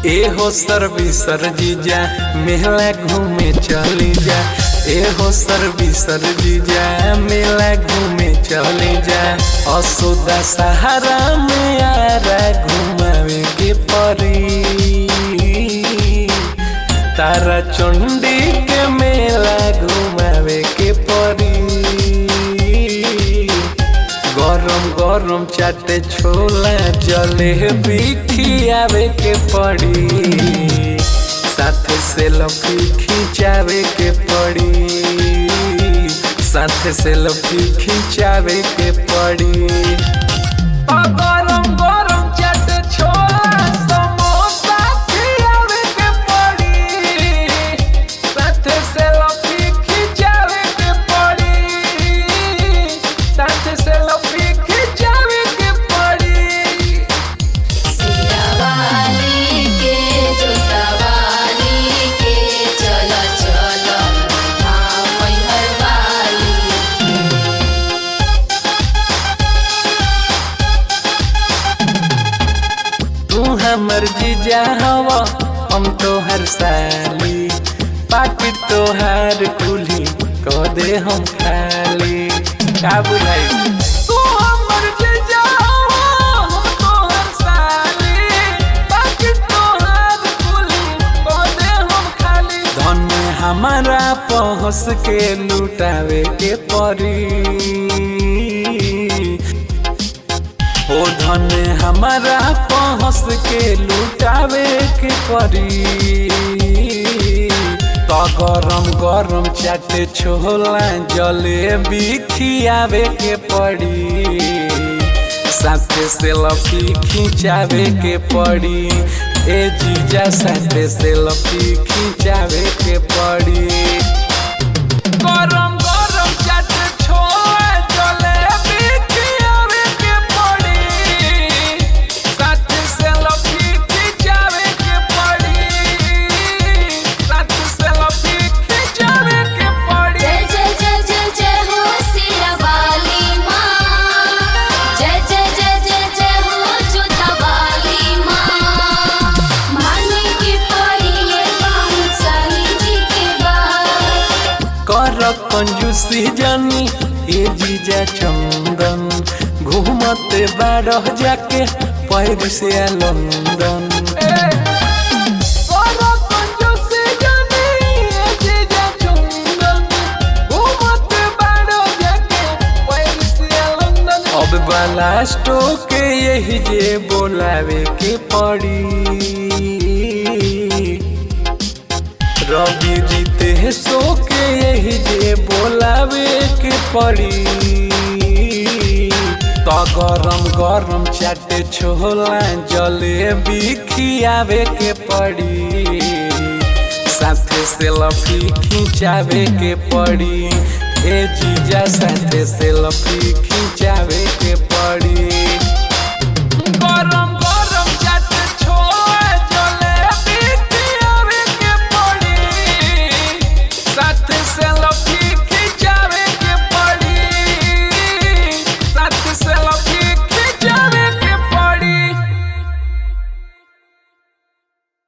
ए हो सर्वी सर जीजा मेला घूमे चली जा ए हो सर्वी सर जीजा मेला घूमे चली जा असुदा सहारा में आरा घुमावे के परी तारा चंडी के मेला घुमावे के परी गरम गरम चाटे छोला जलेबी खियावे के पड़ी साथ से लफी खिंचावे के पड़ी साथ से लफी खिंचावे के पड़ी आ गरम गरम चाटे छोला समोसा खियावे के पड़ी साथ से लफी खिंचावे के पड़ी साथ से लफी खिंचावे के पड़ी सियावाली के जोतावाली के चलो चलो हाँ मैहर वाली तू हमर जीजा हवा हम तोहर साली पाकि तोहार कुली को दे हम खाली का बुझाई तू हमर जीजा हवा हम तोहर साली पाकि तोहार कुली को दे हम खाली धन हमारा पहुँच के लुटावे के परी ओ धन हमारा पहुँच के लुटावे के परी तो गरम गरम चाटे छोला जलेबी खियावे के पड़ी साथे से लफी खिंचावे के पड़ी ए जीजा साथे से लफी खिंचावे के पड़ी गरम गरम चाटे छोला जलेबी खियावे के पड़ी साथ से लफी खिंचावे के पड़ी साथ से लफी खिंचावे के पड़ी जय जय जय जय जय हो सियावाली माँ जय जय जय जय जय हो जोतावाली माँ माने की पड़ी ये पाँचाली जी के बाद कर कंजूसी जानी ए जीजा चंदन घूमते बारह जाके पैर से लंदन अब बालास्टो के यही जे बोलावे के पड़ी रवि जीते सो के यही जे बोलावे के पड़ी तो गरम गरम चाटे छोला जलेबी खियावे के पड़ी साथे से लफी खिंचावे के पड़ी ए जीजा साथे से लफी खिंचावे के पड़ी